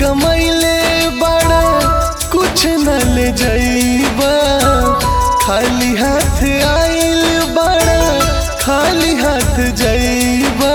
कमैले बड़ा कुछ न ले जाइबा खाली हाथ आइल बड़ा खाली हाथ जाइबा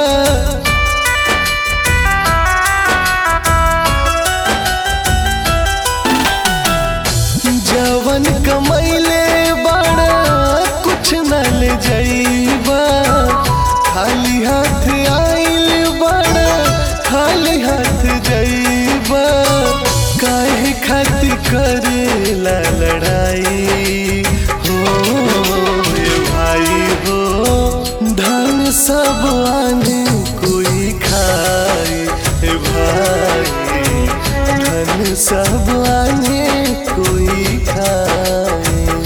जवन कमैले बड़ा कुछ न ले जाइबा खाली हाथ आइल बड़ा खाली हाथ जाइबा काहे खातिर करेला लड़ाई हो ए भाई हो धन सब आने कोई खाए ए भाई धन सब आने कोई खाए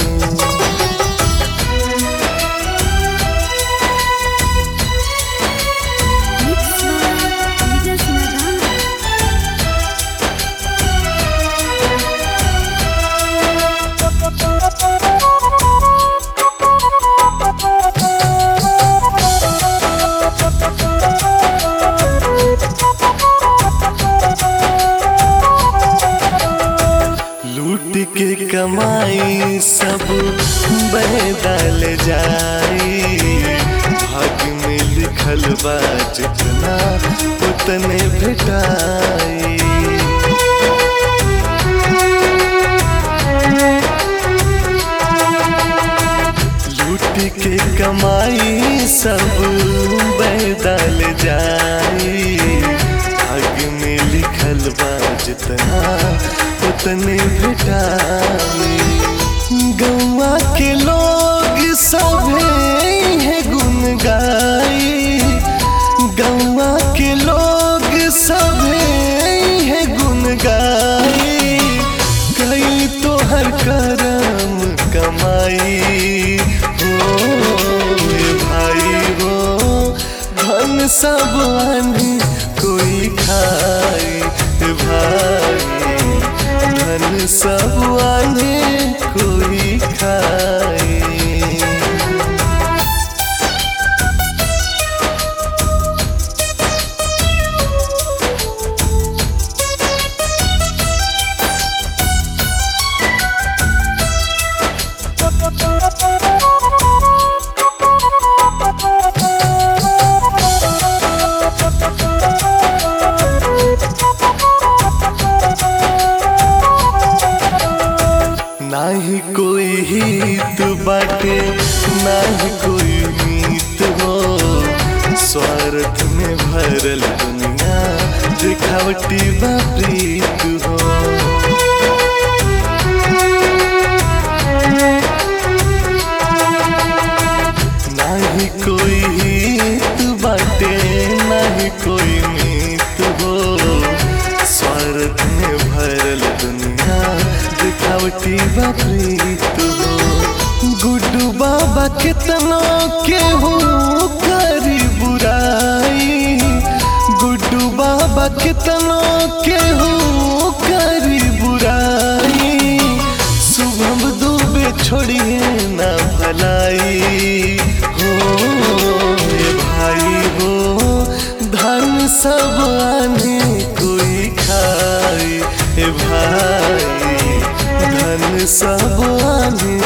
Mix by Tejas Nadam. लूट के कमाई सब बहदाल जाई भाग्य में लिखल बा जितना उतने भेटाई लूट के कमाई सब बहदाल जाई भाग्य में लिखल बा जितना उतने भेटाई गौवा के लोग सभे है गुन गाई गौवा के लोग सभे है गुन गाई कई तो हर करम कमाई हो ए भाई हो धन सब आने कोई खाए ए भाई धन सब आने कोई खाए नाही कोई हित बाटे नाही कोई मीत हो स्वार्थ में भरल दुनिया दिखावटी बा प्रीत हो नाही कोई हित बाटे नाही कोई मीत हो स्वार्थ में भरल दुनिया दिखावटी बाप्रीत हो गुड्डू बाबा कितना के हो करी बुराई गुड्डू बाबा कितना के हो करी बुराई शुभम दुबे छोड़िए ना भलाई हो ए भाई हो धन सब आने कोई खाए ए भाई धन सब आने